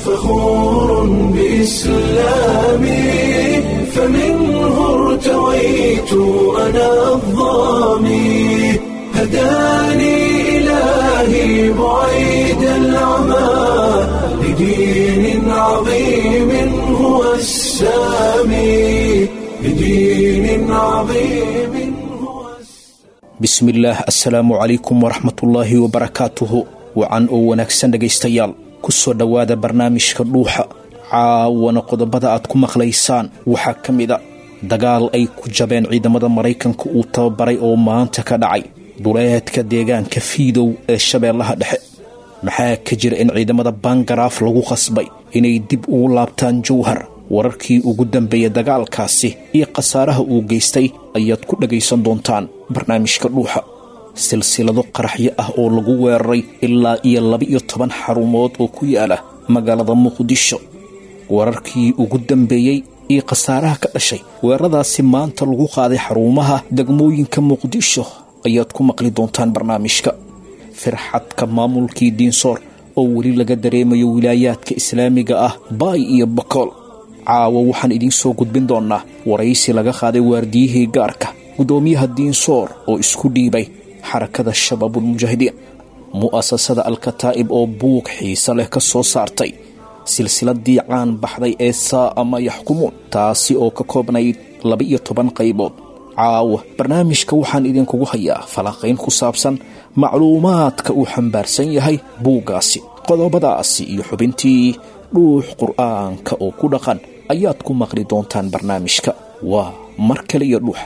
فخور بإسلامي فمنه ارتويت أنا الضامي هداني إلهي بعيد العمى لدين عظيم هو السامي لدين عظيم هو bismillaah assalaamu calaykum waraxmatullaahi wabarakaatuhu wacan oo wanaagsan dhegaystayaal ku soo dhowaada barnaamijka dhuuxa caawana qodobada aad ku maqlaysaan waxaa ka mid a dagaal ay ku jabeen ciidamada maraykanka uu tababaray oo maanta ka dhacay duleedka deegaanka fiidow ee shabeellaha dhexe maxaa ka jira in ciidamada bangaraaf lagu qasbay inay dib ugu laabtaan jowhar wararkii ugu dambeeyay dagaalkaasi iyo khasaaraha uu geystay ayaad ku dhagaysan doontaan barnaamijka dhuuxa silsilado qaraxyo ah oo lagu weeraray ilaa iyo laba-iyo toban xarumood oo ku yaala magaalada muqdisho wararkii ugu dambeeyey iyo khasaaraha ka dhashay weeraradaasi maanta lagu qaaday xarumaha degmooyinka muqdisho ayaad ku maqli doontaan barnaamijka firxadka maamulkii diinsoor oo weli laga dareemayo wilaayaadka islaamiga ah baay iyo bakool caawa waxaan idiin soo gudbin doonnaa waraysi laga qaaday waardiyihii gaarka guddoomiyaha diinsoor oo isku dhiibay xarakada shabaabulmujaahidiin mu'asasada alkataa'ib oo buug xiise leh ka soo saartay silsiladii caan baxday ee saa'a ma yaxkumuun taasi oo ka koobnayd laba-iyo toban qaybood caawa barnaamijka waxaan idinkugu hayaa falanqayn ku saabsan macluumaadka uu xambaarsan yahay buuggaasi qodobadaasi iyo xubintii dhuux qur'aanka oo ku dhaqan ayaad ku maqli doontaan barnaamijka waa mar kale iyo dhuuxa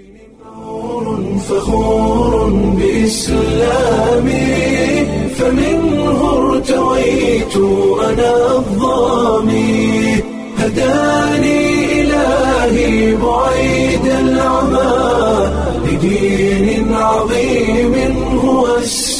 فخور بإسلامي فمنه ارتويت أنا الضامي هداني إلهي بعيد العمى لدين عظيم هو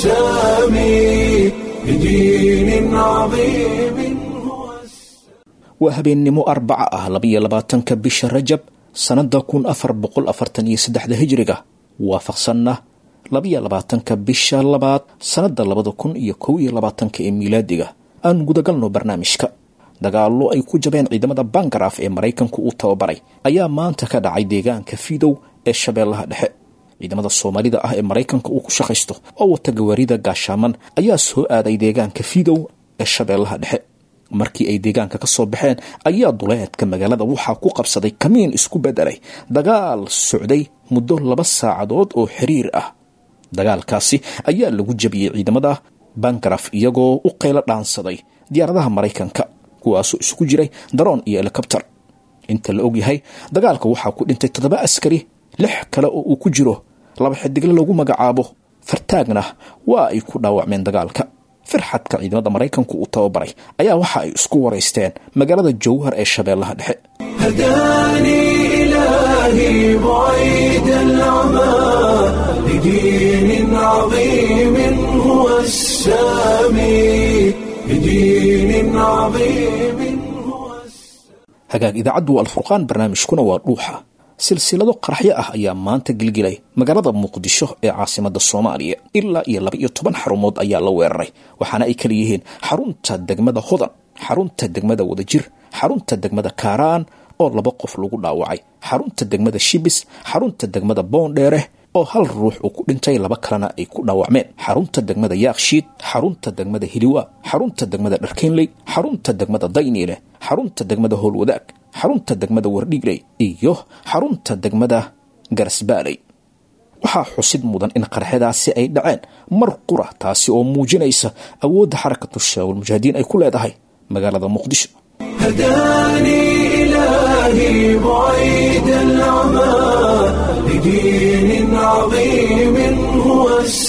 السامي لدين عظيم هو السامي waa habeennimo arbaca ah labiyo labaatanka bisha rajab sannadda kun afar boqol afartan iyo saddexda hijriga waafaqsanna labiyo labaatanka bisha labaad sannadda labada kun iyo kow iyo labaatanka ee miilaadiga aan gudagalno barnaamijka dagaallo ay ku jabeen ciidamada bangaraaf ee maraykanku uu tababaray ayaa maanta ka dhacay deegaanka fidow ee shabeellaha dhexe ciidamada soomaalida ah ee maraykanka uu ku shaqaysto oo wata gawaarida gaashaaman ayaa soo aaday deegaanka fidow ee shabeellaha dhexe markii ay deegaanka ka soo baxeen ayaa duleedka magaalada waxaa ku qabsaday kamiin isku beddelay dagaal socday muddo laba saacadood oo xiriir ah dagaalkaasi ayaa lagu jabiyey ciidamada bangaraf iyagoo u qaylo dhaansaday diyaaradaha maraykanka kuwaasoo isugu jiray daroon iyo helikobter inta la ogyahay dagaalka waxaa ku dhintay toddoba askari lix kale oo uu ku jiro laba xidigle lagu magacaabo fartaagna waa ay ku dhaawacmeen dagaalka firxadka ciidamada maraykanku uu tababaray ayaa waxa ay isku waraysteen magaalada jowhar ee shabeellaha dhexe هداني إلهي بعيد العمى لدين عظيم هو السامي لدين عظيم هو السامي hagaag idaacaddu alfurqaan barnaamijkuna waa dhuuxa silsilado qaraxyo ah ayaa maanta gilgilay magaalada muqdisho ee caasimada soomaaliya ilaa iyo laba iyo toban xarumood ayaa la weeraray waxaana ay kala yihiin xarunta degmada hodan xarunta degmada wadajir xarunta degmada kaaraan oo laba qof lagu dhaawacay xarunta degmada shibis xarunta degmada boondheere oo hal ruux uu ku dhintay laba kalena ay ku dhaawacmeen xarunta degmada yaakshiid xarunta degmada hiliwa xarunta degmada dharkeynley xarunta degmada dayniile xarunta degmada howlwadaag xarunta degmada wardhigley iyo xarunta degmada garasbaaley waxaa xusid mudan in qarxadaasi ay dhaceen mar qura taasi oo muujinaysa awoodda xarakatu shabaabulmujaahidiin ay ku leedahay magaalada muqdisho هداني إلهي بعيد العمى لدين عظيم هو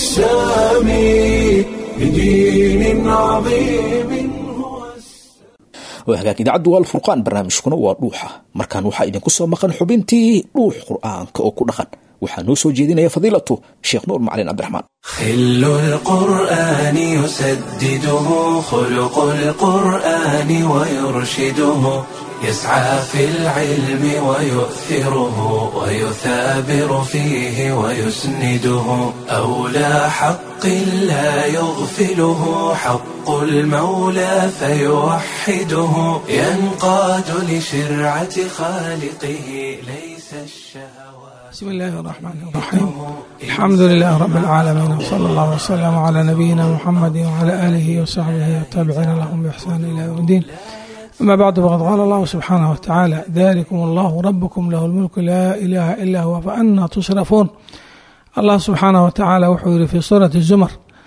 السامي لدين عظيم هو السامي waa hagaag idaacaddu waa alfurqaan barnaamijkuna waa dhuuxa markaan waxaa idinku soo maqan xubintii dhuux qur'aanka oo ku dhaqan waxaa noo soo jeedinaya fadiilatu sheekh nuur macalin cabdiraxmaan خل القرآن يسدده خلق القرآن ويرشده يسعى في العلم ويؤثره ويثابر فيه ويسنده أولى حق لا يغفله حق المولى فيوحده ينقاد لشرعة خالقه ليس الشهوات بسم الله الرحمن الرحيم الحمد لله رب العالمين وصلى الله وسلم على نبينا محمد وعلى آله وصحبه والتابعين لهم بإحسان إلى يوم الدين أما بعد فقد قال الله سبحانه وتعالى ذلكم الله ربكم له الملك لا إله إلا هو فأنا تصرفون الله سبحانه وتعالى وحuu في سورة الزمر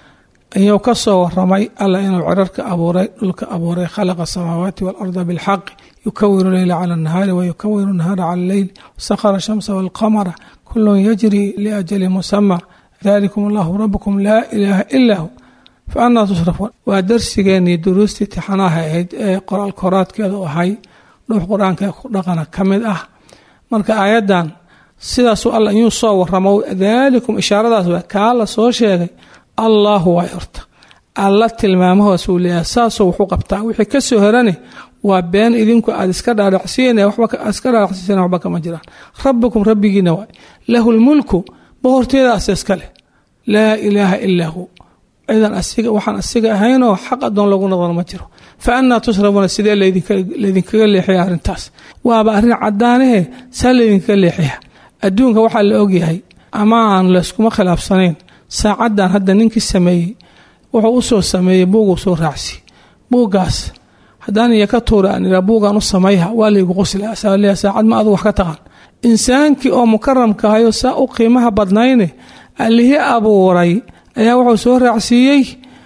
ayuu ka soo waramay alla inuu cirarka abuuray dhulka abuuray khalaqa asamaawaati waalarda bilxaqi yukawiru leyla cala annahaari wayukawiru nahaara cala alleyl wasakhara shamsa waalqamara kulun yajri liajali musama dalikum allahu rabukum laa ilaaha ilaa hu fa anaa tusrafuun waa darsigeenii duruustii tixanaha ahayd ee qoraal koraadkeedu ahay dhuux qur-aanka ku dhaqana ka mid ah marka aayaddan sidaasuu alla iyuu soo waramo daalikum ishaaradaas waa kaa la soo sheegay allaahu waa horta alla tilmaamahoos uu leeyahay saasoo wuxuu qabtaa wixii ka soo herane waa been idinku aad iska dhaadhacsiin iska dhaadhacsiiseen waxba kama jiraan rabbikum rabbigiina waay lahu lmulku boqorteedaas iska leh laa ilaaha ilaa hu cidan asiga waxaan asiga ahaynoo xaq adoon lagu noqon ma jiro fa anaa tusrabuuna sidee laydinkaga leexaya arrintaas waaba arrin cadaanahe saa laydinkaga leexaya adduunka waxaa la ogyahay ama aan layskuma khilaafsanayn saacaddan hadda ninkii sameeyey wuxuu usoo sameeyey buuguu soo raacsi buuggaas haddaan iyo ka tuura aan iraa buugaan u samayha waa laygu qosla saaleya saacad ma adu wax ka taqaan insaankii oo mukaramka ahayoo saa u qiimaha badnayne allihii abuuray ayaa wuxuu soo raacsiiyey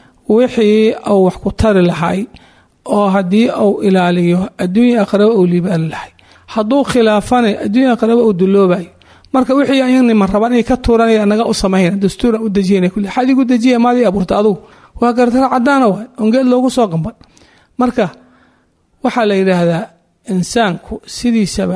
wixii uu wax ku tari lahay oo haddii uu ilaaliyo adduunya aqraba uu liibaani lahay hadduu khilaafane adduunya aqraba uu duloobay marka wixii ayagnima rabaan inay ka tuuranaya naga u samayna dastuuran u dejiyana kule xadigu dejiya maadii abuurta adugu waa gartara cadaana waay ongeed loogu soo qamban marka waxaa la yidhaahdaa insaanku sidiisaba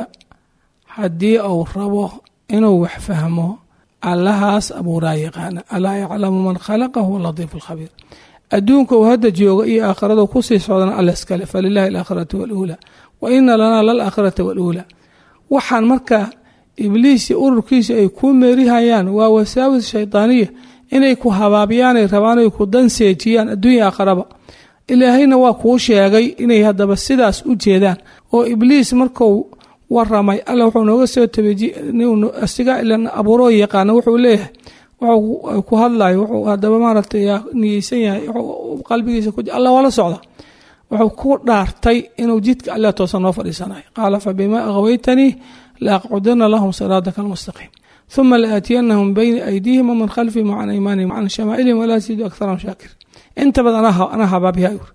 haddii uu rabo inuu wax fahmo allahaas abuuraa yaqaana alaa yaclamu man khalaqa huwa latiif alkhabiir adduunka uu hadda jooga iyo aakhiradu kusii socdana alla iskale falilahi alaakhiratu waluulaa wa ina lanaa lalaaakhirata waluulaa waxaan marka ibliis iyo ururkiisa ay kuu meerihayaan waa wasaawis shaydaaniya inay ku habaabiyaanay rabaan ay ku danseejiyaan adduunya aakhiraba ilaahayna waa kuu sheegay inay haddaba sidaas u jeedaan oo ibliis marku waramay alla wuxuu nooga soo tabeasiga ilan abuuroo yaqaana wuxuu leeyahay wuxuu ku hadlayo wuxuu haddaba maaragtay niyeysan yahay qalbigiisa alla waa la socda wuxuu ku dhaartay inuu jidka alle toosan noo fadhiisanayo qaala fa bimaa aghwaytanii laaqcudana lahum siraadaka almustaqiim uma laaatiyanahum bayna aydiihim waman khalfihim wacan aymaanihim wacan shamaa'ilihim walaa tajidu akharahum shaakir inta badan anaa habaabiya yur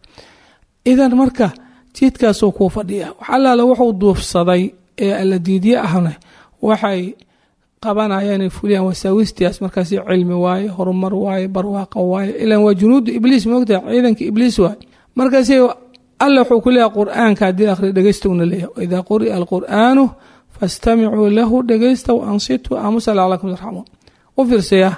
idan marka jidkaasuu kuu fadhiya wax allaale wuxuu duufsaday ee alla diidye ahna waxay qabanayaan inay fuliyaan wasaawistiaas markaas cilmi waaye horumar waaye barwaaqo waaye ilan waa junuudu ibliis moogtaha ciidanka ibliis waaye markaas alla wuxuu ku leeyahay qur-aanka haddii akhri dhegeystouna leeyahay waidaa quri'a alqur'aanu fastamicuu lahu dhegeysta wa ansituu aamusa lacalakum tarxamuun u fiirsaya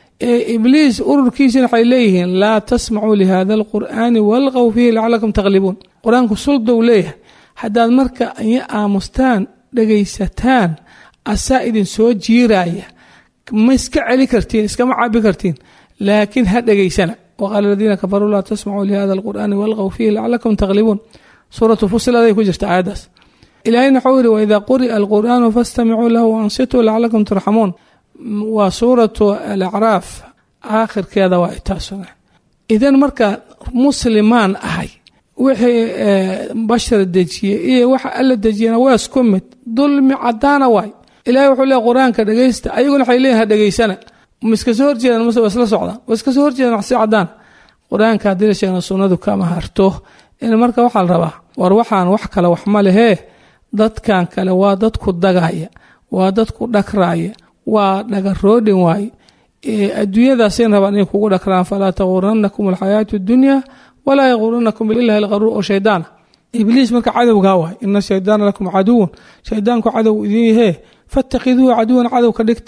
ibliis ururkiisina waxay leeyihiin laa tasmacuu lihada alqur'aani walqow fiihi lacalakum takhlibuun qur-aanku suldow leeyahay haddaad marka iyo aamustaan dhegaysataan asaa idin soo jiiraya ma iska celi kartiin iskama cabi kartiin laakiin ha dhegaysana waqaala aladiina kafaruu laa tasmacuu lihada alqur'aani walqow fiihi lacalakum takhlibuun suuratu fusiladay ku jirta aayaddaas ilaahayna wuxuu yidhi waidaa quri'a alqur'aanu fastamicuu lahu waansituu lacalakum turxamuun waa suuratu alacraaf aakhirkeeda waa itaasuna idan marka muslimaan ahay wixii bashar dejiyey iyo waxa alla dejiyana waa isku mid dulmi cadaana waay ilahay wuxuu leey qur-aanka dhegeysta ayaguna waxay leeyihin ha dhegeysana ma iska soo horjeedaan mase waa isla socdaan waa iska soo horjeedaan waxsi cadaan qur-aanka haddii la sheegna sunnadu kama harto in marka waxaa la rabaa war waxaan wax kale wax ma lehee dadkan kale waa dadku dagaya waa dadku dhagraaya waa dhagaroodhin waaye adduunyadaasay rabaan inay kugu dhakraan falaa taguranakum alxayaatu dunya walaa yaguranakum bilahi alqaruur oo shaydaana ibliis marka cadowgaa waay ina shaydaana lakum caduwan shaydaanku cadow idin yahee fatakhiduuhu caduwan cadow ka dhigta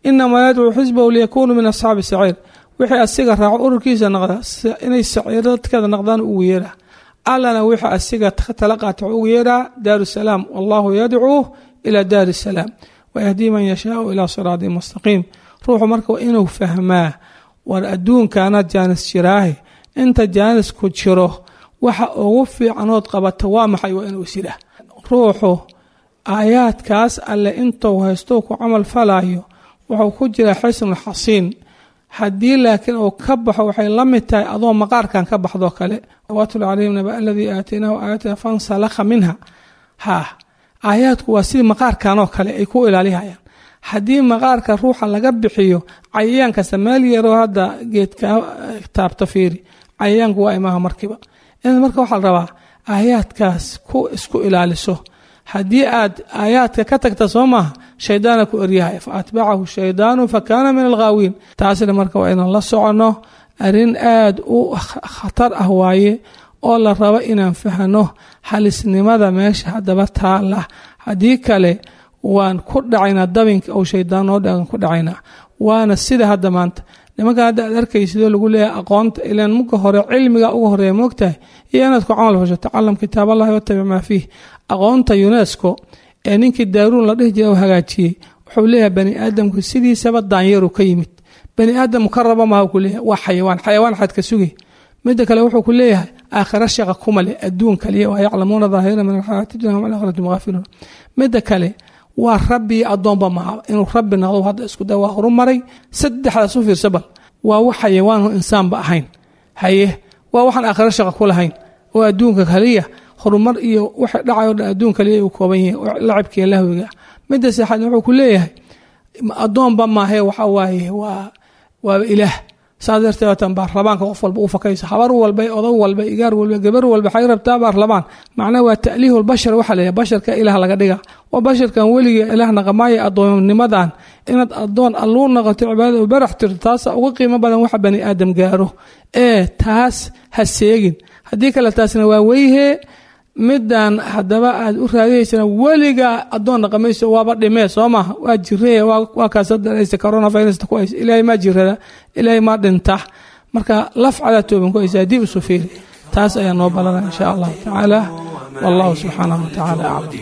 inamaa yadcuu xisbahu liyakunuu min asxaabi saciir wixii asiga raaco ururkiisa noqda inay saciiradkeeda noqdaan ugu yeeraa allana wixii asiga tala qaata ugu yeeraa daaru salaam wallahu yadcuu ilaa daari salaam wayahdii man yashaau ilaa siraadi mustaqiim ruuxu marka waa inuu fahmaa war adduunkaana jaanis jiraahe inta jaanisku jiro waxa ugu fiicanood qabata waa maxay waa inuu isida ruuxu aayaadkaas alle intuu haysto ku camal falayo wuxuu ku jiraa xisnul xasiin haddii laakiin uu ka baxo waxay la mid tahay adoo maqaarkan ka baxdoo kale watlu calayhim naba aladii aataynaahu aayatina fansalakha minha ha aayaadku waa sidii maqaarkanoo kale ay ku ilaalihayaan haddii maqaarka ruuxa laga bixiyo cayayaan kasta meel yaroo hadda geedka taabta fiiri cayayaanku waa imaha markiiba in marka waxaa la rabaa aayaadkaas ku isku ilaaliso haddii aad aayaadka ka tagta soo maaha shaydaana ku eryahay fa atbacahu shaydaanu fa kaana min alghaawiin taasina marka waa inaan la soconno arrin aad u khatar ah waaye oo la rabo inaan fahno halisnimada meesha haddaba taala haddii kale waan ku dhacaynaa dabinka ou shaydaan noo dhagan ku dhacaynaa waana sida hadda maanta nimankan hadda aad arkaysidoo lagu leeyahay aqoonta ilaan muka hore cilmiga uga horeeya moogtahay iyo inaad ku camal fasho tacalam kitaab allahi watabic maa fiih aqoonta unesco ee ninkii daaruun la dhihi jira u hagaajiyey wuxuu leeyahay bani aadamku sidiisaba daanyaru ka yimid bani aadam ka raba maha ku leeyahay waa xayawaan xayawaan xaad ka sugay midda kale wuxuu ku leeyahay aakhira shaqa kuma leh adduun kaliya waa yaclamuuna daahira min alxayaati dunya hum alaakhirati mughaafiluun midda kale waa rabbi iyo addoonba maha inuu rabbi noqdo hadda isku day waa horumaray saddexdaas u fiirsa bal waa wax xayawaanhu insaanba ahayn haye waa waxaan aakhiro shaqa ku lahayn oo adduunka kaliya horumar iyo waxa dhacayo dhan adduun kaliya uu kooban yahay lacabkiiyo lahwiga midda saxaad wuxuu ku leeyahay addoonba maahe waxa waaye waa waaba ilaah saas darteed waatan baarlamaanka qof walba u fakayso habar walba odag walba igaar walba gabar walba waxay rabtaa baarlamaan macnaha waa ta'liihu lbashar waxaa la yidhaha basharka ilaah laga dhiga waa basharkan weligii ilaah naqamaayo addoonnimadan inaad addoon alluu noqoto cibaadada u barax tirto taasa uga qiimo badan waxa bani aadam gaaro ee taas ha seegin haddii kale taasna waa weyhee midaan haddaba aad u raadiyeysana weligaa addoon dhaqamayso waaba dhimee soo maha waa jiree waa kaasdaraysa coronavirusta ku haysa ilaahay maa jirada ilaahay maa dhinta marka lafcadaa tooban ku haysa haddii isu fiiri taas ayaa noo balana insha allahu tacaala والله سبحانه وتعالى أعلم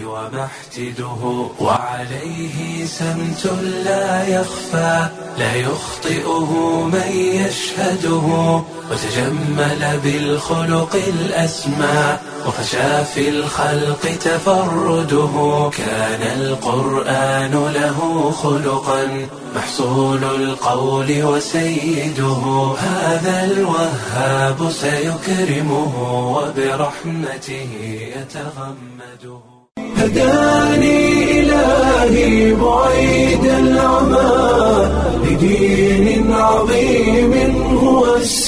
ومحتده وعليه سمت لا يخفى لا يخطئه من يشهده وتجمل بالخلق الأسمى وفشى في الخلق تفرده كان القرآن له خلقا محصول القول وسيده هذا الوهاب سيكرمه وبرحمته يتغمده هداني إلهي بعيد العمى لدين عظيم هو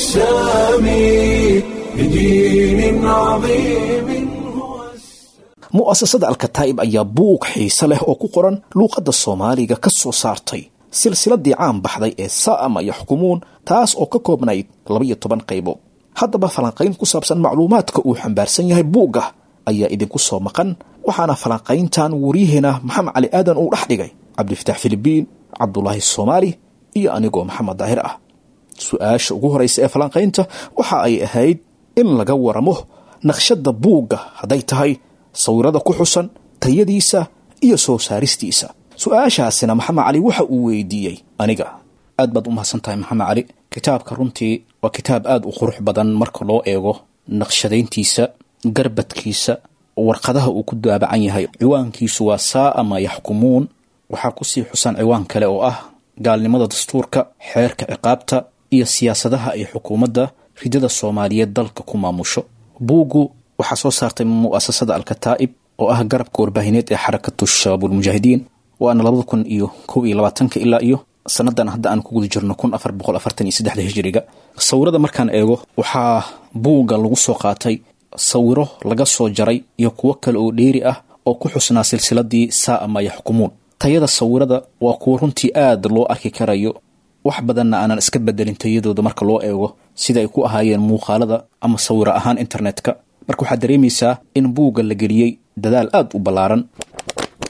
السامي لدين عظيم هو mu'asasada alkataa'ib ayaa buug xiise leh oo ku qoran luuqadda soomaaliga ka soo saartay silsiladii caan baxday ee saa'ama yaxkumuun taas oo ka koobnayd labaiyo toban qaybood haddaba falanqayn ku saabsan macluumaadka uu xambaarsan yahay buugga ayaa idinku soo maqan waxaana falanqayntan wariyaheena maxamed cali aadan uu dhex dhigay cabdifatax filibiin cabdulaahi soomaali iyo anigoo maxamed daahir ah su-aasha ugu horraysa ee falanqaynta waxa ay ahayd in laga waramo naqshadda buugga hadday tahay sawirada ku xusan tayadiisa iyo soo saaristiisa su-aashaasina maxamed cali waxa uu weydiiyey aniga aad baad u mahadsan tahay maxamed cali kitaabka runtii waa kitaab aad u qurux badan marka loo eego naqshadayntiisa garbadkiisa warqadaha uu ku daabacan yahay ciwaankiisu waa saa'ama yaxkumuun waxaa kusii xusan ciwaan kale oo ah gaalnimada dastuurka xeerka ciqaabta iyo siyaasadaha ay xukuumadda ridada soomaaliyeed dalka ku maamusho buuggu waxaa soo saartay mu'asasada alkataa'ib oo ah garabka warbaahineed ee xarakatu shabaabulmujaahidiin waana labada kun iyo kow iyo labaatanka ilaa iyo sannadan hadda aan ku guda jirno kun afar boqol afartan iyo saddexda hijiriga sawirada markaan eego waxaa buugga lagu soo qaatay sawiro laga soo jaray iyo kuwo kale oo dheeri ah oo ku xusnaa silsiladii saa'ama yaxkumuun tayada sawirada waa kuwo runtii aad loo arki karayo wax badanna aanan iska bedelin tayadooda marka loo eego sida ay ku ahaayeen muuqaalada ama sawiro ahaan internetka marka waxaad dareemaysaa in buugga la geliyey dadaal aad u ballaaran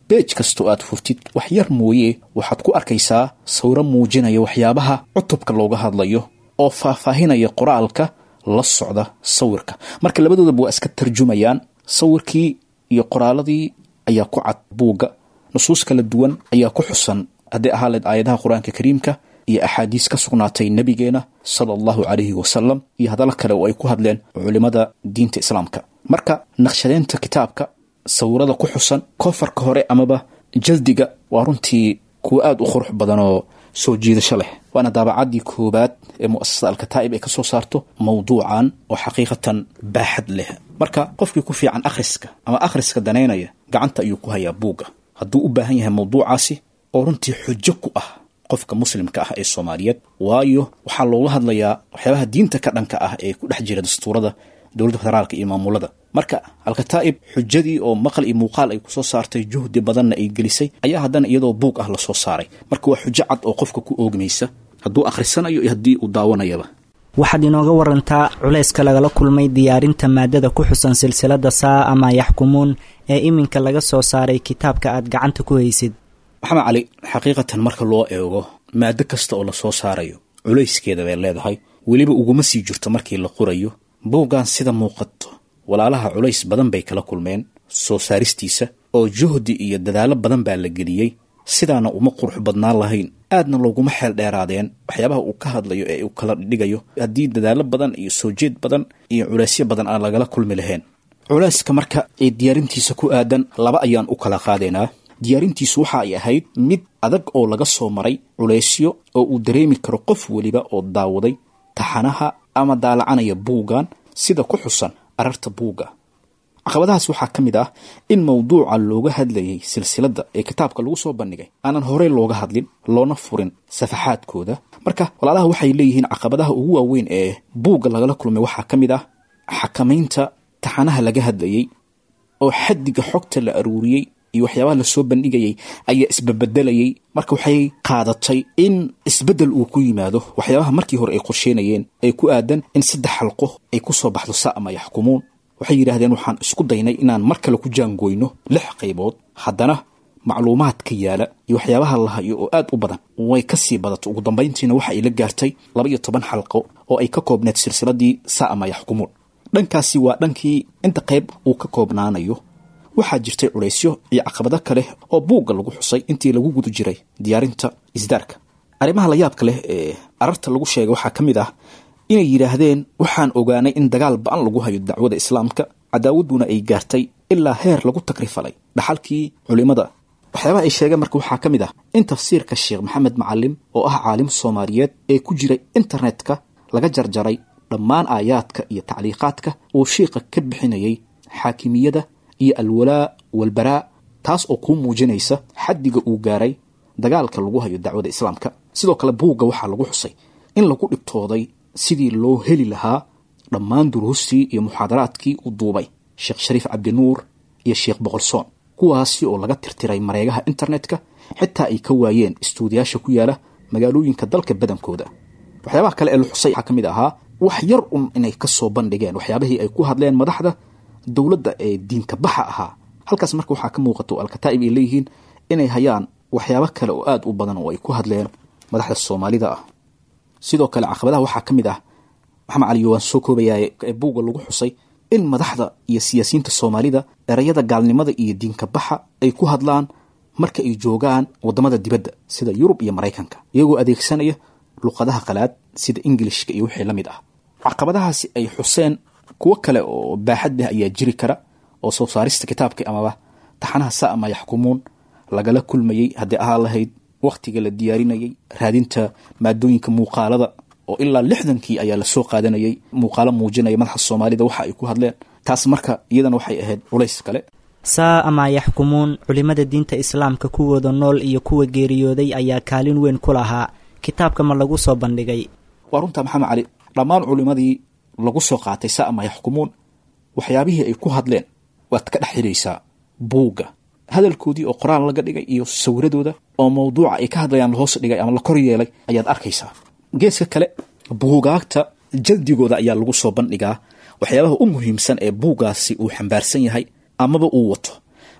beej kastoo aad furtid wax yar mooye waxaad ku arkaysaa sawiro muujinaya waxyaabaha cutubka looga hadlayo oo faahfaahinaya qoraalka la socda sawirka marka labadoodaba waa iska tarjumayaan sawirkii iyo qoraaladii ayaa ku cad buugga nusuus kala duwan ayaa ku xusan hadday ahaa leed aayadaha qur-aanka kariimka iyo axaadiis ka sugnaatay nebigeena sala allahu calayhi wasalam iyo hadallo kale oo ay ku hadleen culimmada diinta islaamka marka naqshadeynta kitaabka sawirada ku xusan koonfarka hore amaba jaldiga waa runtii kuwa aada u qurux badan oo soo jiidasho leh waana daabacaddii koowaad ee mu'asasada alkataa'ib ay ka soo saarto mawduucan oo xaqiiqatan baaxad leh marka qofkii ku fiican akhriska ama akhriska danaynaya gacanta ayuu ku hayaa buugga hadduu u baahan yahay mawduucaasi oo runtii xujo ku ah qofka muslimka ah ee soomaaliyeed waayo waxaa looga hadlayaa waxyaabaha diinta ka dhanka ah ee ku dhex jira dastuurada dowladda federaalka iyo maamulada marka alkataa'ib xujadii oo maqal iyo muuqaal ay kusoo saartay juhdi badanna ay gelisay ayaa haddana iyadoo buug ah lasoo saaray marka waa xujo cad oo qofka ku oogmaysa hadduu akhrisanayo iyo haddii uu daawanayaba waxaad inooga warantaa culayska lagala kulmay diyaarinta maadada ku xusan silsilada saa ama yaxkumuun ee iminka laga soo saaray kitaabka aad gacanta ku haysid maxamed cali xaqiiqatan marka loo eego maado kasta oo lasoo saarayo culayskeeda bay leedahay weliba uguma sii jirto markii la qorayo buuggan sida muuqato walaalaha culays badan bay kala kulmeen soo saaristiisa oo juhdi iyo dadaallo badan baa la geliyey sidaana uma qurux badnaan lahayn aadna looguma xeel dheeraadeen waxyaabaha uu ka hadlayo ee uu kala dhigayo haddii dadaallo badan iyo soo jeed badan iyo culaysyo badan aan lagala kulmi lahayn culayska marka ee diyaarintiisa ku aadan laba ayaan u kala qaadaynaa diyaarintiisu waxa ay ahayd mid adag oo laga soo maray culaysyo oo uu dareemi karo qof weliba oo daawaday taxanaha ama daalacanaya buuggan sida ku xusan ararta buugga caqabadahaas waxaa ka mid ah in mawduuca looga hadlayay silsiladda ee kitaabka lagu soo bandhigay aanan horey looga hadlin loona furin safaxaadkooda marka walaalaha waxay leeyihiin caqabadaha ugu waaweyn ee buugga lagala kulmay waxaa ka mid ah xakamaynta taxanaha laga hadlayey oo xaddiga xogta la aruuriyey iyo waxyaabaha lasoo bandhigayay ayaa isbabedelayay marka waxay qaadatay in isbeddel uu ku yimaado waxyaabaha markii hore ay qorsheynayeen ee ku aadan in saddex xalqo ay ku soo baxdo sa ama yaxkumuun waxay yidhaahdeen waxaan isku daynay inaan mar kale ku jaangooyno lix qaybood haddana macluumaadka yaala iyo waxyaabaha la hayo oo aad u badan way ka sii badato ugu dambayntiina waxa ay la gaartay laba iyo toban xalqo oo ay ka koobneed silsiladii sa ama yaxkumuun dhankaasi waa dhankii inta qayb uu ka koobnaanayo waxaa jirtay culaysyo iyo caqabado kale oo buugga lagu xusay intii lagu guda jiray diyaarinta isdaarka arrimaha la yaabka leh ee ararta lagu sheegay waxaa ka mid ah inay yidhaahdeen waxaan ogaanay in dagaal ba-an lagu hayo dacwada islaamka cadaawadduna ay gaartay ilaa heer lagu takrifalay dhaxalkii culimmada waxyaabaha ay sheegeen marka waxaa ka mid ah in tafsiirka sheekh maxamed macalim oo ah caalim soomaaliyeed ee ku jiray internetka laga jarjaray dhammaan aayaadka iyo tacliiqaadka uu shiiqa ka bixinayay xaakimiyada iyo alwalaa walbaraa taas oo kuu muujinaysa xaddiga uu gaaray dagaalka lagu hayo dacwada islaamka sidoo kale buugga waxaa lagu xusay in lagu dhibtooday sidii loo heli lahaa dhammaan duruustii iyo muxaadaraadkii uu duubay sheekh shariif cabdinuur iyo sheekh boqolsoon kuwaasi oo laga tirtiray mareegaha internetka xitaa ay ka waayeen istuudiyaasha ku yaala magaalooyinka dalka badankooda waxyaabaha kale ee la xusay waxaa ka mid ahaa wax yar un inay ka soo bandhigeen waxyaabihii ay ku hadleen madaxda dowladda ee diinka baxa ahaa halkaas marka waxaa ka muuqato alkataa'ib ay leeyihiin inay hayaan waxyaabo kale oo aada u badan oo ay ku hadleen madaxda soomaalida ah sidoo kale caqabadaha waxaa ka mid ah maxamed cali waan soo koobayaa ee buugga lagu xusay in madaxda iyo siyaasiyiinta soomaalida erayada gaalnimada iyo diinka baxa ay ku hadlaan marka ay joogaan waddamada dibadda sida yurub iyo maraykanka iyagoo adeegsanaya luqadaha qalaad sida ingilishka iyo wixii la mid ah caqabadahaasi ay xuseen kuwo kale oo baaxad leh ayaa jiri kara oo soo saarista kitaabka amaba taxanaha sa ama yaxkumuun lagala kulmayey haddii ahaa lahayd wakhtiga la diyaarinayay raadinta maadooyinka muuqaalada oo ilaa lixdankii ayaa lasoo qaadanayay muuqaalo muujinaya madaxa soomaalida waxa ay ku hadleen taas marka iyadana waxay ahayd culays kale saa ama yaxkumuun culimmada diinta islaamka kuwooda nool iyo kuwa geeriyooday ayaa kaalin weyn ku lahaa kitaabka ma lagu soo bandhigay waa runtaa maxamed cali dhammaan culimmadii lagu soo qaatay sa ama yaxkumuun waxyaabihii ay ku hadleen waad ka dhex xidhaysaa buugga hadalkoodii oo qoraal laga dhigay iyo sawiradooda oo mawduuca ay ka hadlayaan lahoos dhigay ama la kor yeelay ayaad arkaysaa geeska kale buugaagta jaldigooda ayaa lagu soo bandhigaa waxyaabaha u muhiimsan ee buuggaasi uu xambaarsan yahay amaba uu wato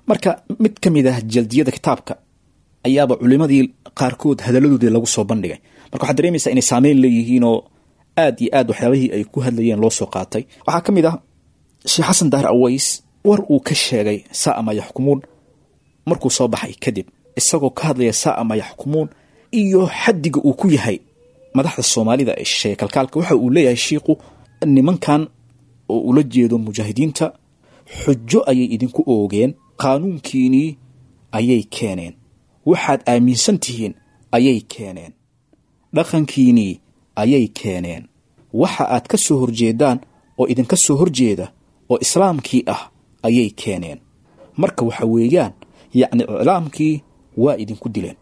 marka mid ka mid ah jaldiyada kitaabka ayaaba culimadii qaarkood hadalladoodii lagu soo bandhigay marka waxaad dareemaysaa inay saameyn leeyihiinoo aad iyo aad waxyaabihii ay ku hadlayeen loo soo qaatay waxaa ka mid ah sheekh xasan daahir aways war uu ka sheegay saa ma yaxkumuun markuu soo baxay kadib isagoo ka hadlaya saa ma yaxkumuun iyo xaddiga uu ku yahay madaxda soomaalida ee shisheeye kalkaalka waxa uu leeyahay shiiku nimankan oo ula jeedo mujaahidiinta xujo ayay idinku oogeen qaanuunkiinii ayay keeneen waxaad aaminsan tihiin ayay keeneen dhaqankiinii ayay keeneen waxa aad ka soo horjeedaan oo idinka soo horjeeda oo islaamkii ah ayay keeneen marka waxa weeyaan yacni iclaamkii waa idinku dileen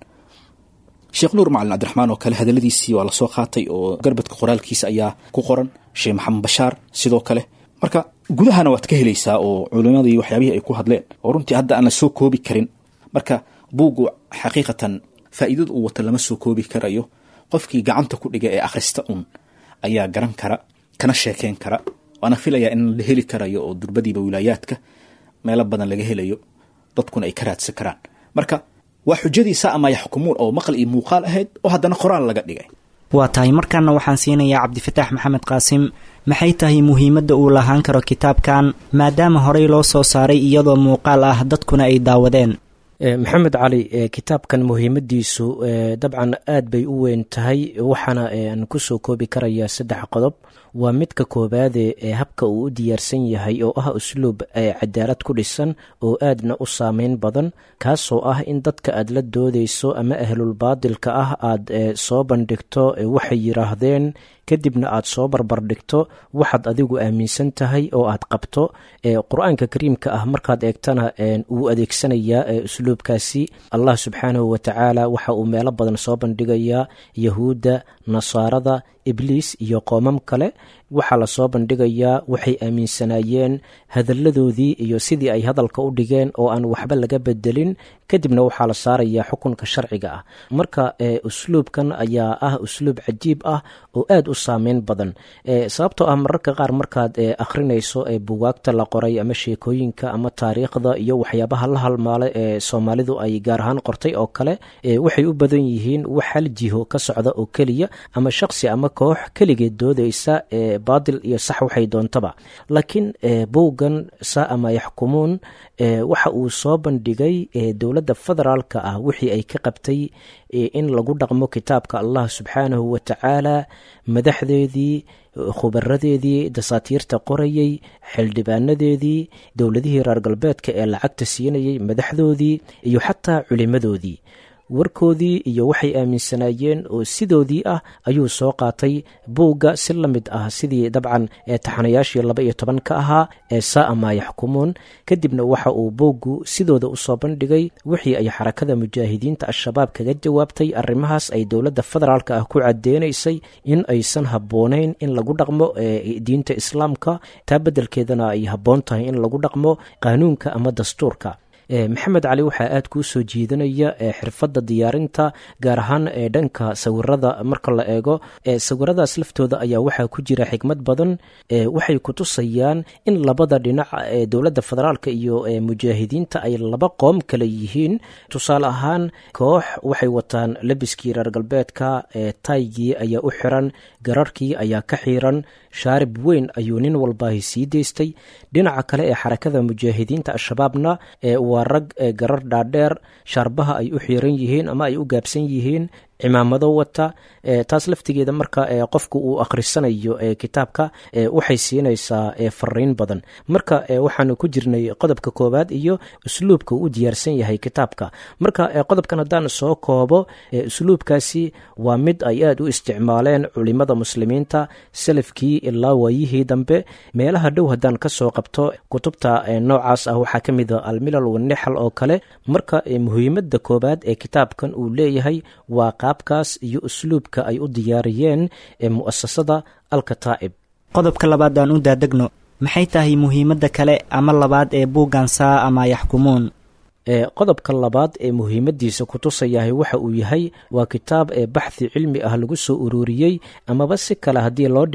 sheekh nuur macalin cabdiraxmaan oo kale hadalladiisii waa lasoo qaatay oo garbadka qoraalkiisa ayaa ku qoran sheekh maxamed bashaar sidoo kale marka gudahana waad ka helaysaa oo culimadii waxyaabihii ay ku hadleen oo runtii hadda aan la soo koobi karin marka buuggu xaqiiqatan faa'iidada uu wata lama soo koobi karayo qofkii gacanta ku dhiga ee akhrista un ayaa garan kara kana sheekeyn kara waana filayaa in la heli karayo oo durbadiiba wilaayaadka meelo badan laga helayo dadkuna ay ka raadsan karaan marka waa xujadiisa ama yaxkumuun oo maqal iyo muuqaal ahayd oo haddana qoraal laga dhigay waa tahay markaana waxaan siinayaa cabdifataax maxamed qaasim maxay tahay muhiimadda uu lahaan karo kitaabkan maadaama horey loo soo saaray iyadoo muuqaal ah dadkuna ay daawadeen maxamed cali kitaabkan muhiimadiisu dabcan aad bay u weyn tahay waxaana aan kusoo koobi karayaa saddex qodob waa midka koobaade ee habka uu u diyaarsan yahay oo ah usluub cadaalad ku dhisan oo aadna u saameyn badan kaasoo ah in dadka aad la doodayso ama ahlulbaadilka ah aad soo bandhigto waxay yiraahdeen kadibna aad soo barbardhigto waxaad adigu aaminsan tahay oo aad qabto qur-aanka kariimka ah markaad eegtana wuu adeegsanayaa usluubkaasi allah subxaanahu watacaala waxa uu meelo badan soo bandhigayaa yahuudda nasaarada ibliis iyo qoomam kale waxaa lasoo bandhigayaa waxay aaminsanaayeen hadalladoodii iyo sidii ay hadalka u dhigeen oo aan waxba laga bedelin kadibna waxaa la saarayaa xukunka sharciga ah marka usluubkan ayaa ah usluub cajiib ah oo aad u saameyn badan sababtoo ah mararka qaar markaad akhrinayso bugaagta la qoray ama sheekooyinka ama taariikhda iyo waxyaabaha la halmaala ee soomaalidu ay gaar ahaan qortay oo kale waxay u badan yihiin wax hal jiho ka socda oo keliya ama shaqsi ama koox keligeed doodaysa baadil iyo sax waxay doontaba laakiin buuggan saa ama yaxkumuun waxa uu soo bandhigay dowladda federaalka ah wixii ay ka qabtay in lagu dhaqmo kitaabka allah subxaanahu wa tacaala madaxdeedii khubaradeedii dasaatiirta qorayey xildhibaanadeedii dowladihii reer galbeedka ee lacagta siinayay madaxdoodii iyo xataa culimadoodii warkoodii iyo waxay aaminsanaayeen oo sidoodii ah ayuu soo qaatay buugga si la mid ah sidii dabcan taxanayaashii laba iyo toban ka ahaa ee saa maa yaxkumuun kadibna waxa uu buuggu sidooda usoo bandhigay wixii ay xarakada mujaahidiinta al-shabaab kaga jawaabtay arrimahaas ay dowladda federaalk ah ku cadeynaysay in aysan habboonayn in lagu dhaqmo diinta islaamka taa beddelkeedana ay habboon tahay in lagu dhaqmo qaanuunka ama dastuurka maxamed cali waxaa aad kuu soo jiidanaya xirfadda diyaarinta gaar ahaan dhanka sawirada marka la eego sawiradaas laftooda ayaa waxaa ku jira xikmad badan waxay ku tusayaan in labada dhinac ee dowladda federaalk iyo mujaahidiinta ay laba qoom kale yihiin tusaale ahaan koox waxay wataan labiskii reer galbeedka taygii ayaa u xiran gararkii ayaa ka xiiran shaarib weyn ayuu nin walbaahi sii deystay dhinaca kale ee xarakada mujaahidiinta al-shabaabna waa rag garar dhaadheer shaarbaha ay u xiiran yihiin ama ay u gaabsan yihiin cimaamado wata taas laftigeeda marka qofku uu akhrisanayo kitaabka waxay siinaysaa fariin badan marka waxaanu ku jirnay qodobka koowaad iyo usluubka uu diyaarsan yahay kitaabka marka qodobkan haddaan soo koobo usluubkaasi waa mid ay aad u isticmaaleen culimada muslimiinta salafkii ilaa waayihii dambe meelaha dhow haddaan ka soo qabto kutubta noocaas ah waxaa ka mid a almilal wanexal oo kale marka muhiimada koowaad ee kitaabkan uu leeyahay waa qaabkaas iyo usluubka ay u diyaariyeen ee mu'asasada alkataa'ib qodobka labaad aan u daadegno maxay tahay muhiimadda kale ama labaad ee buuggan saa ama yaxkumuun qodobka labaad ee muhiimadiisa ku tusayahay waxa uu yahay waa kitaab ee baxthi cilmi ah lagu soo ururiyey amaba si kale haddii loo dhigo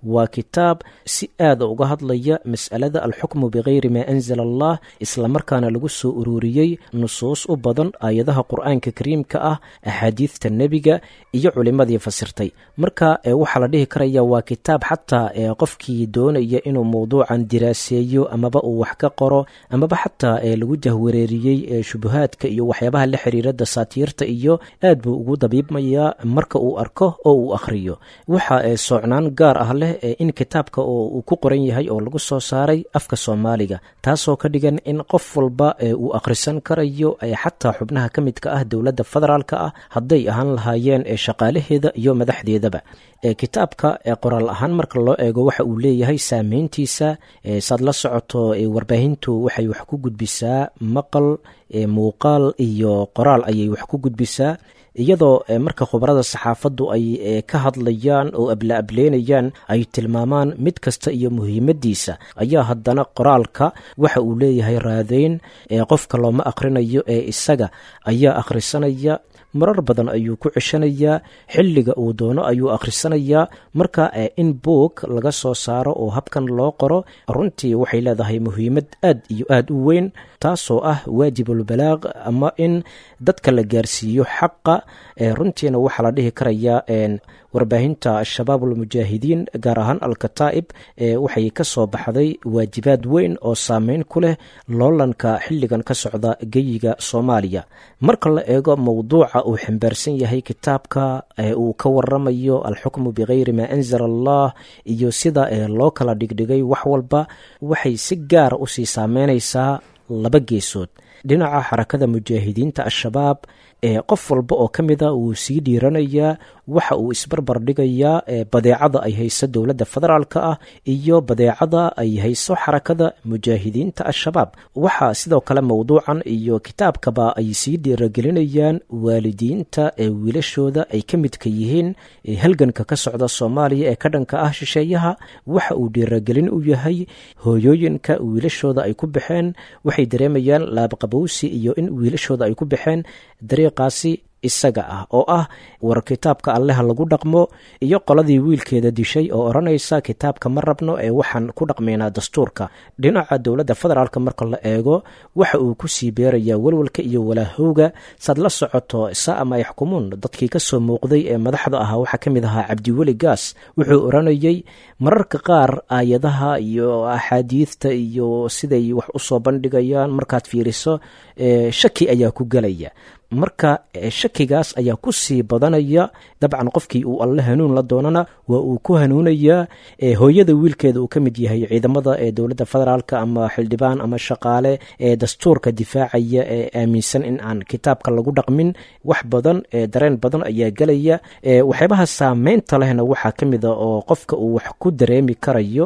waa kitaab si aada uga hadlaya mas'alada alxukmu bikayri maa anzala allah islamarkaana lagu soo ururiyey nusuus u badan aayadaha qur-aanka kariimka ah axaadiidta nebiga iyo culimadii fasirtay marka waxaa la dhihi karaya waa kitaab xataa qofkii doonaya inuu mowduucan diraaseeyo amaba uu wax ka qoro amaba xataa lagu jahwareeriyey shubuhaadka iyo waxyaabaha la xiriira dasaatiirta iyo aad buu ugu dabiibmayaa marka uu arko oo uu akhriyo waxa soocnaan gaar ah leh in kitaabka oo uu ku qoran yahay oo lagu soo saaray afka soomaaliga taasoo ka dhigan in qof walba uu akhrisan karayo xataa xubnaha ka midka ah dowladda federaalka ah hadday ahaan lahaayeen shaqaalaheeda iyo madaxdeedaba kitaabka qoraal ahaan marka loo eego waxa uu leeyahay saameyntiisa saad la socoto warbaahintu waxay wax ku gudbisaa maqal muuqaal iyo qoraal ayay wax ku gudbisaa iyadoo marka khubarada saxaafaddu ay ka hadlayaan oo abla-ableenayaan ay tilmaamaan mid kasta iyo muhiimadiisa ayaa haddana qoraalka waxa uu leeyahay raadeyn qofka looma akhrinayo ee isaga ayaa akhrisanaya marar badan ayuu ku ceshanayaa xilliga uu doono ayuu akhrisanayaa marka in boog laga soo saaro oo habkan loo qoro runtii waxay leedahay muhiimad aad iyo aad u weyn taasoo ah waajibulbalaaq ama in dadka la gaarsiiyo xaqa runtiina waxaa la dhihi karayaa warbaahinta al-shabaab almujaahidiin gaar ahaan al-kataa'ib waxay ka soo baxday waajibaad weyn oo saameyn ku leh loolanka xilligan ka socda geyiga soomaaliya marka la eego mowduuca uu xambaarsan yahay kitaabka uu ka waramayo alxukmu bikayri maa anzala allah iyo sida loo kala dhigdhigay wax walba waxay si gaara usii saameynaysaa laba geesood dhinaca xarakada mujaahidiinta al-shabaab qof walba oo ka mida wuu sii dhiiranayaa waxa uu isbarbar dhigayaa badeecada ay hayso dowladda federaalka ah iyo badeecada ay hayso xarakada mujaahidiinta al-shabaab waxaa sidoo kale mowduucan iyo kitaabkaba ay sii dhiiragelinayaan waalidiinta ee wiilashooda ay ka midka yihiin halganka ka socda soomaaliya ee ka dhanka ah shisheeyaha waxa uu dhiiragelin u yahay hooyooyinka wiilashooda ay ku baxeen waxay dareemayaan laabqabowsi iyo in wiilashooda ay ku baxeen dariiqaasi isaga ah oo ah war kitaabka alleha lagu dhaqmo iyo qoladii wiilkeeda dishay oo odhanaysa kitaabka ma rabno ee waxaan ku dhaqmaynaa dastuurka dhinaca dowladda federaalk marka la eego waxa uu ku sii beerayaa walwalka iyo walaahowga saad la socoto saama yaxkumuun dadkii ka soo muuqday ee madaxda ahaa waxaa ka mid ahaa cabdiweli gaas wuxuu odhanayay mararka qaar aayadaha iyo axaadiidta iyo siday wax usoo bandhigayaan markaad fiiriso shaki ayaa ku gelaya marka shakigaas ayaa ku sii badanaya dabcan qofkii uu alle hanuun la doonana waa uu ku hanuunayaa hooyada wiilkeeda uu ka mid yahay ciidamada ee dowladda federaalk ama xildhibaan ama shaqaale ee dastuurka difaacaya ee aaminsan in aan kitaabka lagu dhaqmin wax badan dareen badan ayaa gelaya waxyaabaha saameynta lehna waxaa ka mid a oo qofka uu wax ku dareemi karayo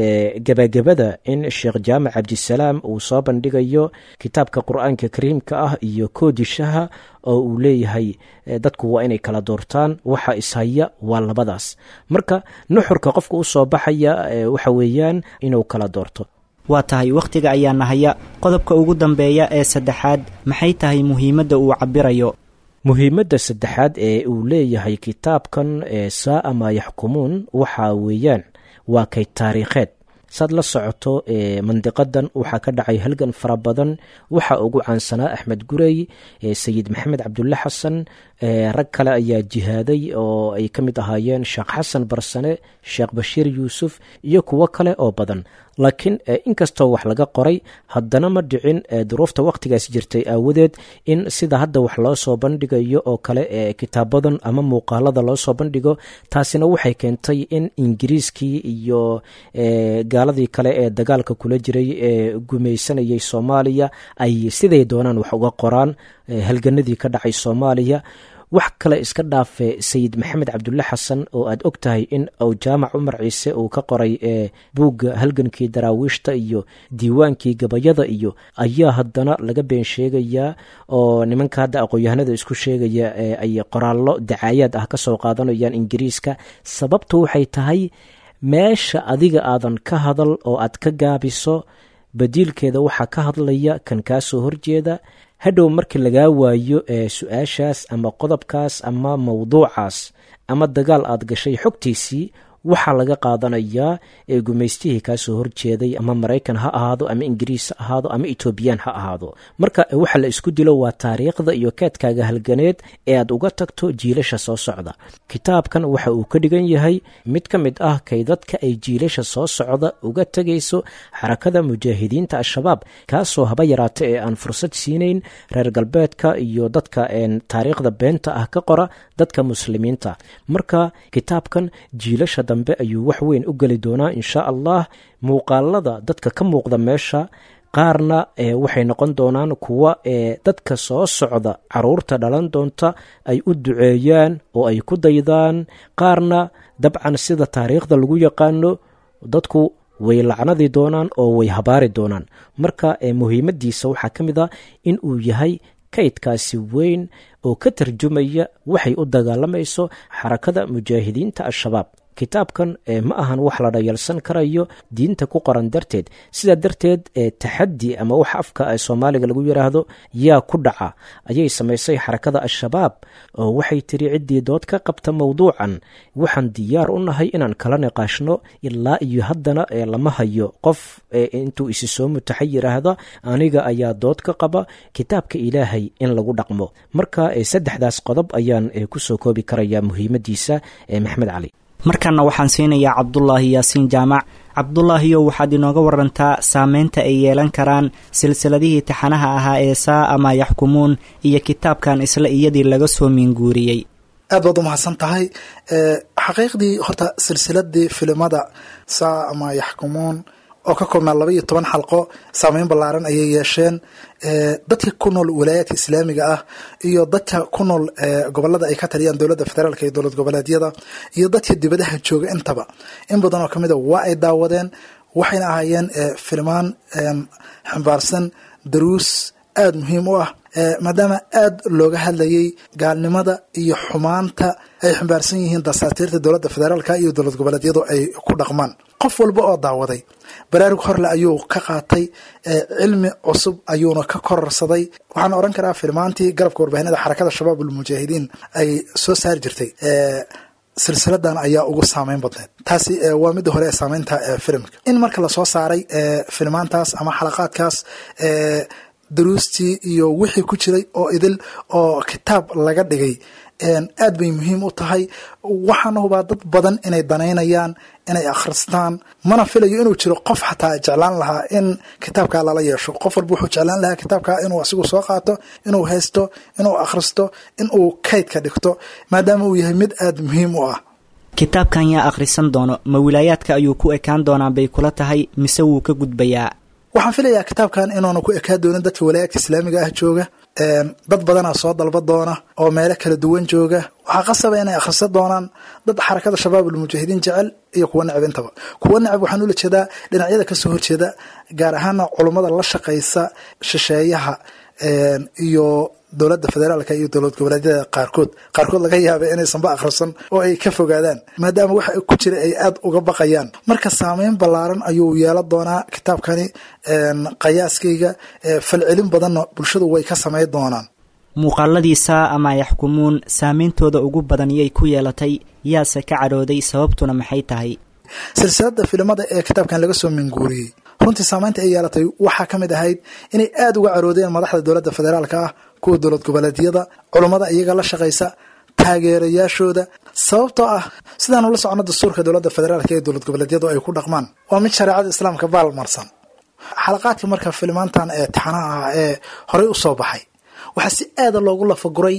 gebagabada in sheekh jaamac cabdisalaam uu soo bandhigayo kitaabka qur-aanka kariimka ah iyo koodishaha oo uu leeyahay dadku waa inay kala doortaan waxa ishaya waa labadaas marka nuxurka qofka u soo baxaya waxa weeyaan inuu kala doorto waa tahay wakhtiga ayaa nahaya qodobka ugu dambeeya ee saddexaad maxay tahay muhiimadda uu cabirayo muhiimadda saddexaad ee uu leeyahay kitaabkan saaa maa yaxkumuun waxa weeyaan waa kay taariikheed saad la socoto mandiqadan waxaa ka dhacay halgan fara badan waxaa ugu caansanaa axmed gurey sayid maxamed cabdulle xasan rag kale ayaa jihaaday oo ay ka mid ahaayeen sheekh xasan barsane sheekh bashiir yuusuf iyo kuwo kale oo badan laakiin inkastoo wax laga qoray haddana ma dhicin duruufta wakhtigaas jirtay aawadeed in sida hadda wax loo soo bandhigayo oo kale kitaabadan ama muuqaalada loo soo bandhigo taasina waxay keentay in ingiriiskii iyo gaaladii kale ee dagaalka kula jiray ee gumaysanayay soomaaliya ay siday doonaan wax uga qoraan halganadii ka dhacay soomaaliya wax kale iska dhaafe sayid maxamed cabdulle xasan oo aad og tahay in uu jaamac cumar ciise uu ka qoray buugga halgankii daraawiishta iyo diiwaankii gabayada iyo ayaa haddana laga been sheegayaa oo nimanka hadda aqoon-yahanada isku sheegaya ay qoraallo dacaayaad ah kasoo qaadanayaan ingiriiska sababtu waxay tahay meesha adiga aadan ka hadal oo aad ka gaabiso badiilkeeda waxaa ka hadlaya kan kaa soo horjeeda hadhow markii lagaa waayo su-aashaas ama qodobkaas ama mowduucaas ama dagaal aad gashay xogtiisii waxaa laga qaadanayaa ee gumaystihii kaasoo horjeeday ama maraykan ha ahaado ama ingiriis ha ahaado ama etoobiyaan ha ahaado marka waxa la isku dilo waa taariikhda iyo keedkaaga halganeed ee aad uga tagto jiilasha soo socda kitaabkan waxa uu ka dhigan yahay mid ka mid ah kay dadka ay jiilasha soo socda uga tegayso xarakada mujaahidiinta al-shabaab kaasoo haba yaraata ee aan fursad siinayn reer galbeedka iyo dadka taariikhda beenta ah ka qora dadka muslimiinta marka kitaabkan jiilasha dambe ayuu wax weyn u geli doonaa insha allah muuqaalada dadka ka muuqda meesha qaarna waxay noqon doonaan kuwa dadka soo socda caruurta dhalan doonta ay u duceeyaan oo ay ku daydaan qaarna dabcan sida taariikhda lagu yaqaano dadku way lacnadi doonaan oo way habaari doonaan marka muhiimadiisa waxaa ka mid a in uu yahay kaydkaasi weyn oo ka tarjumaya waxay u dagaalamayso xarakada mujaahidiinta al-shabaab kitaabkan ma ahan wax la dhayalsan karayo diinta ku qoran darteed sidaa darteed taxadi ama wax afka soomaaliga lagu yiraahdo yaa ku dhaca ayay samaysay xarakada al-shabaab oo waxay tiri ciddii dood ka qabta mowduucan waxaan diyaar u nahay inaan kala niqaashno ilaa iyo haddana lama hayo qof intuu isi soo mutaxa yiraahda aniga ayaa dood ka qaba kitaabka ilaahay in lagu dhaqmo marka saddexdaas qodob ayaan kusoo koobi karaya muhiimadiisa maxmed cali markanna waxaan siinayaa cabdulaahi yaasiin jaamac cabdulaahiyo waxaad inooga warantaa saameynta ay yeelan karaan silsiladihii taxanaha ahaa ee saa ama yaxkumuun iyo kitaabkan isla iyadii laga soo miinguuriyey aad baad u mahadsan tahay xaqiiqdii horta silsiladii filimada saa ama yaxkumuun oo ka koobnaa laba iyo toban xalqo saameyn ballaaran ayay yeesheen dadka ku nool walaayaadka islaamiga ah iyo dadka ku nool gobolada ay ka taliyaan dowladda federaalk iyo dowlad goboleedyada iyo dadka dibadaha jooga intaba in badan oo kamid a waa ay daawadeen waxayna ahaayeen filmaan xambaarsan daruus aada muhiim u ah maadaama aada looga hadlayay gaalnimada iyo xumaanta ay xambaarsan yihiin dasaatiirta dowladda federaalka iyo dowlad goboleedyadu ay ku dhaqmaan qof walba oo daawaday baraarug horle ayuu ka qaatay cilmi cusub ayuuna ka kororsaday waxaan oran karaa filmaantii garabka warbaahinada xarakada shabaab ulmujaahidiin ay soo saari jirtay silsiladan ayaa ugu saameyn badneed taasi waa midda hore ee saameynta filimka in marka lasoo saaray filmaantaas ama xalaqaadkaas daruustii iyo wixii ku jiray oo idil oo kitaab laga dhigay aad bay muhiim u tahay waxaana hubaa dad badan inay danaynayaan inay akhristaan mana filayo inuu jiro qof xataa jeclaan lahaa in kitaabkaa lala yeesho qof walba wuxuu jeclaan lahaa kitaabkaa inuu asigu soo qaato inuu haysto inuu akhristo inuu kaydka dhigto maadaama uu yahay mid aada muhiim u ah kitaabkan yaa akhrisan doono ma wilaayaadka ayuu ku ekaan doonaa bay kula tahay mise wuu ka gudbayaa waxaan filayaa kitaabkan inuuna ku ekaa doonin dadka walaayaadka islaamiga ah jooga dad badanaa soo dalba doona oo meelo kala duwan jooga waxaa qasaba inay akhrisan doonaan dad xarakada shabaab ulmujaahidiin jecel iyo kuwa necab intaba kuwa necab waxaan ula jeedaa dhinacyada kasoo horjeeda gaar ahaana culummada la shaqaysa shisheeyaha iyo dowladda federaalka iyo dowlad goboleedyada qaarkood qaarkood laga yaaba inaysanba akhrisan oo ay ka fogaadaan maadaama waxa ku jira ay aada uga baqayaan marka saameyn ballaaran ayuu yeelan doonaa kitaabkani qiyaaskayga falcelin badanna bulshadu way ka samayn doonaan muuqaaladiisa ama yaxkumuun saameyntooda ugu badan yay ku yeelatay yaase ka cadhooday sababtuna maxay tahay silsilada filimada ee kitaabkan laga soo minguuriyey runtii saameynta ay yeelatay waxaa ka mid ahayd inay aada uga caroodeen madaxda dowladda federaalka ah kuwa dowlad goboleedyada culummada iyaga la shaqaysa taageerayaashooda sababtoo ah sidaanu la socono dastuurka dowladda federaalka ee dowlad goboleedyadu ay ku dhaqmaan waa mid shareecada islaamka baalmarsan xalaqaadka marka filimaantan ee taxanaha ah ee horey u soo baxay waxaa si aada loogu lafaguray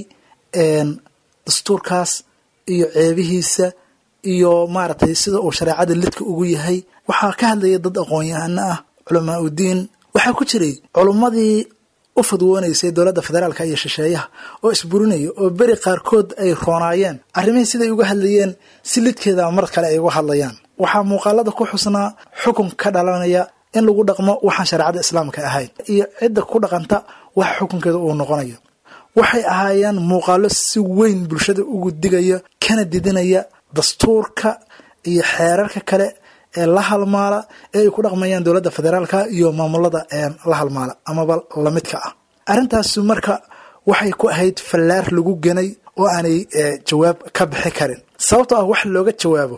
dastuurkaas iyo ceebihiisa iyo maaragtay sida uu shareecada lidka ugu yahay waxaa ka hadlaya dad aqoon-yahano ah culamaa udiin waxaa ku jiray culummadii u fadwoonaysay dowladda federaalka iyo shisheeyaha oo isburinaya oo beri qaarkood ay roonaayeen arrimihii siday uga hadlayeen si lidkeeda mar kale ay uga hadlayaan waxaa muuqaalada ku xusnaa xukun ka dhalanaya in lagu dhaqmo waxaan shareecada islaamka ahayn iyo cidda ku dhaqanta waxa xukunkeeda uu noqonayo waxay ahaayeen muuqaalo si weyn bulshada ugu digaya kana didinaya dastuurka iyo xeerarka kale ee la halmaala ee ay ku dhaqmayaan dowladda federaalka iyo maamulada la halmaala amaba lamidka ah arrintaasi marka waxay ku ahayd fallaar lagu ganay oo aanay jawaab ka bixi karin sababtoo ah wax looga jawaabo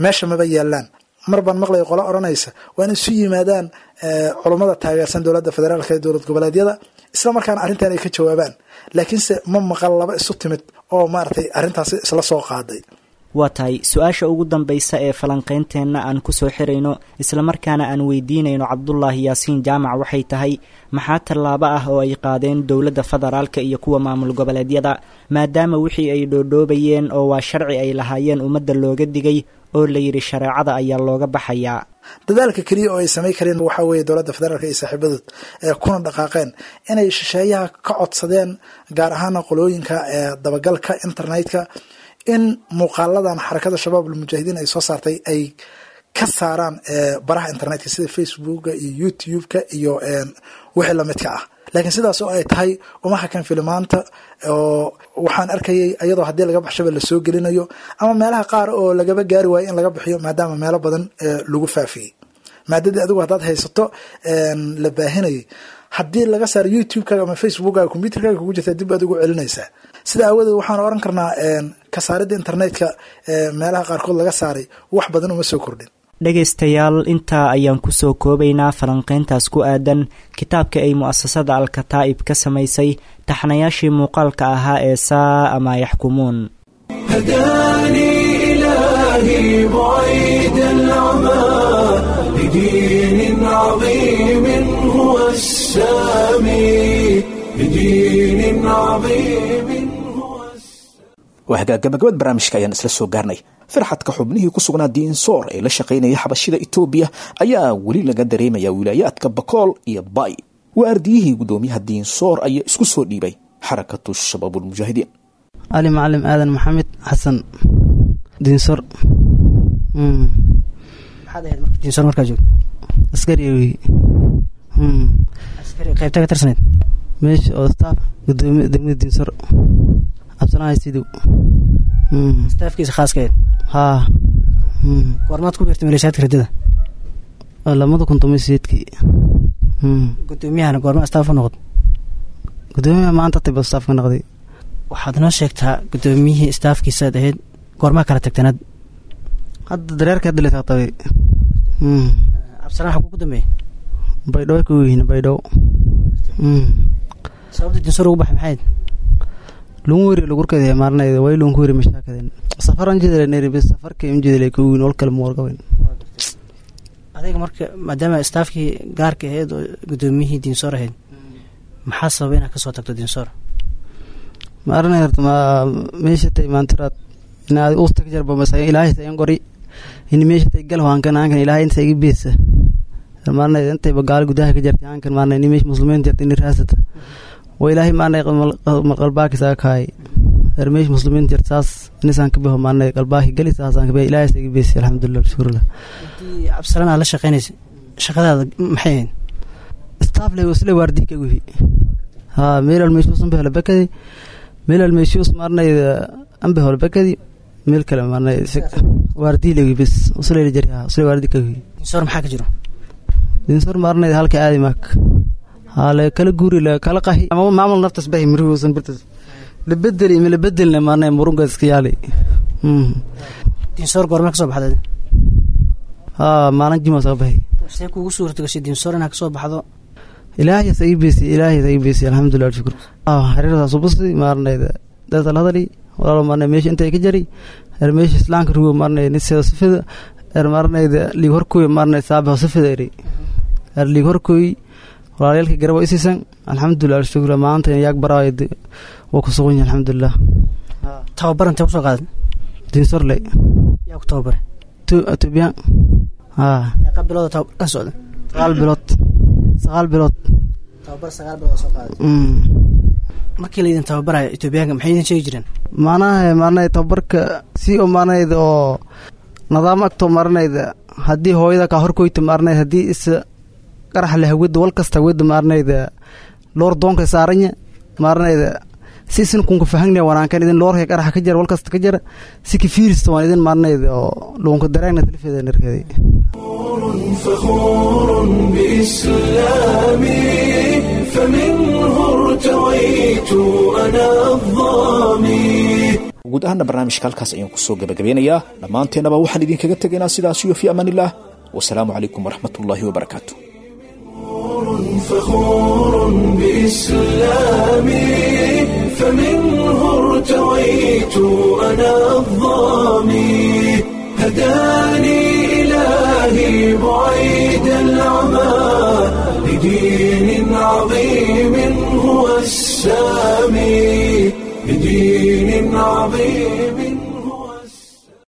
meesha maba yaalaan mar baan maqlaya qolo odhanaysa waa in isu yimaadaan culummada taageersan dowladda federaalka ee dowlad goboleedyada isla markaana arrintan ay ka jawaabaan laakiinse ma maqal laba isu timid oo maaragtay arrintaasi isla soo qaaday waa tahay su-aasha ugu dambaysa ee falanqaynteenna aan kusoo xirayno islamarkaana aan weydiinayno cabdulaahi yaasiin jaamac waxay tahay maxaa tallaabo ah oo ay qaadeen dowladda federaalka iyo kuwa maamul goboleedyada maadaama wixii ay dhoodhoobayeen oo waa sharci ay lahaayeen ummadda looga digay oo la yidhi shareecada ayaa looga baxayaa dadaalka keliya oo ay samayn kareen waxaa weeye dowladda federaalk iyo saaxiibadood ee kuna dhaqaaqeen inay shisheeyaha ka codsadeen gaar ahaana qolooyinka ee dabagalka internetka in muuqaaladan xarakada shabaab almujaahidiin ay soo saartay ay ka saaraan baraha internetka sida facebooka iyo youtube-ka iyo wixii lamidka ah laakiin sidaas oo ay tahay uma hakan filimaanta oo waxaan arkayay iyadoo haddii laga baxshaba lasoo gelinayo ama meelaha qaar oo lagaba gaari waayo in laga bixiyo maadaama meelo badan lagu faafiyey maadadii adigu haddaad haysato la baahinayay haddii laga saaro youtube-kaaga ama facebookkaaga combyuterkaaga kugu jirta dib aad ugu celinaysaa sida aawadeed waxaan oran karnaa kasaaridda internetka meelaha qaarkood laga saaray wax badan uma soo kordhin dhegaystayaal intaa ayaan kusoo koobaynaa falanqayntaas ku aadan kitaabka ay mu'asasada al-kataa'ib ka samaysay taxnayaashii muuqaalka ahaa ee saa ama yaxkumuun هداني إلهي بعيد العمى لدين عظيم هو السامي لدين عظيم هو waa hagaagabagabad barnaamijka ayaan isla soo gaarnay farxadka xubnihii ku sugnaa diinsoor ee la shaqaynaya xabashida etoobiya ayaa weli laga dareemaya wilaayaadka bakool iyo bay waa ardiyihii guddoomiyaha diinsoor ayaa isku soo dhiibay xarakatu shabaabulmujaahidiin cali macalim aadan maxamed xasan diinsor maxaad ahayd marka diinsor markaa joogto askari wey askari qaybta ka tirsaneyd meesha oo staff gudoomiya degmada diinsor cabsanahay sidow staafkiisa khaaskaeed haa goormaad ku biirtay maleeshiyaadka radada lamada kun toban sideedkii gudoomiyahana goorma staaf u noqdo gudoomiyaha maanta tiba staff ka noqday waxaad noo sheegtaa gudoomiyihii staafkiisaad ahayd goormaa kala tagtanaad hadda dareerka hadda lataqtabay cabsanaa xaguu ku dambeeyay baydhabo ka weyhin baydhabo sababta dinsor ugu baxay maxayd lungu weri lagurkada maalinayda way lungu weri mashaakadeen safaran jedele neribe safarka imjedele ka weyn ol kale muwargaben adayga marka maadaama staafkii gaarka ahayd oo gudoomiyihii diinsoor ahayd maxaa sababa inaad kasoo tagto diinsoor maarinay horta ma meesha tay maantiraad inaad usta ka jarba masa ilaahay sayan qori ini meesha tay gal hankan hankan ilaahay inta iga beesa maarinay intay bagaal gudaha ka jartay hankan maarinay ini meesha muslimiin jartay ini raasata waa ilaahay maarinay qalbaaki saa kahay er meesha muslimiin jart saas inisaan ka baho maarinay qalbaaki gali saasaan ka baho ilaahay sa iga beesa alxamdulilah shukurlah haddii cabsalan aad la shaqeynaysa shaqadaada maxay ahayd staff le wasle waardi ka guhi ha meelal meeshuus anbe hola bakadi meelal meeshuus maarinayda anbe hola bakadi meel kale maarinay waardi lewi bes usle jari ha usle waardi ka guhi diinsoor maxaa ka jiro dinsor maarinayda halka aadi maak hale kala guuri la kala qahi ama maamul naftas bahi mirihuusan birtas la bedeli ma la bedelna maarinay murunga iska yaali diinsoor goorma kasoo baxday ha maalin jima soo bahi see kuugu suurta gashay diinsoor inaad kasoo baxdo ilaahiyas ii beesi ilaahiyas ii beesi alxamdulilah shukur xariirtaas ubusi maarinayda dadal hadali walaalo maarinay meesha intay ka jari er meesha islaamka rugo maarinay niseeda sifida er maarinayda liig horkooy maarinay saabaho sifida eri er liig horkooy walaalyaalka garabo isiisan alxamdulilah shukur maanta yaag baraayo waa ku sugan yahay alxamdulilah tababar intee kusoo qaaday dinsorle yaa ku tababare etoobiyan haa meeqa bilooda tababar ka socda sagaal bilood sagaal bilood tababar sagaal bilood soo qaaday markii laydin tababarayo etoobiyaanka maxay idin sheegi jireen maanaha maarinay tababarka si oo maarinayda oo nidaam agto maarinayda haddii hooyada kaa horkoyta maarinayda haddii isa qarax leh hawada wal kasta hawada maarinayda loor doonka saaranya maarinayda si isin kunka fahagna wanaankan idin loorka qaraxa ka jara wal kasta ka jara si kafiirista waan idin maarinayda oo luunka dareegna talifeeda narkeday فخور بإسلامي فمنه ارتويت أنا الظامي guud ahaanna barnaamijka halkaas ayaan kusoo gabagabeynayaa dhammaanteennaba waxaan idinkaga tegaynaa sidaas iyo fii amaan illah wasalaamu calaykum waraxmat ullaahi wabarakaatu فخور بإسلامي فمنه ارتويت أنا الظامي هداني إلهي بعيد العمى لدين عظيم هو السامي لدين عظيم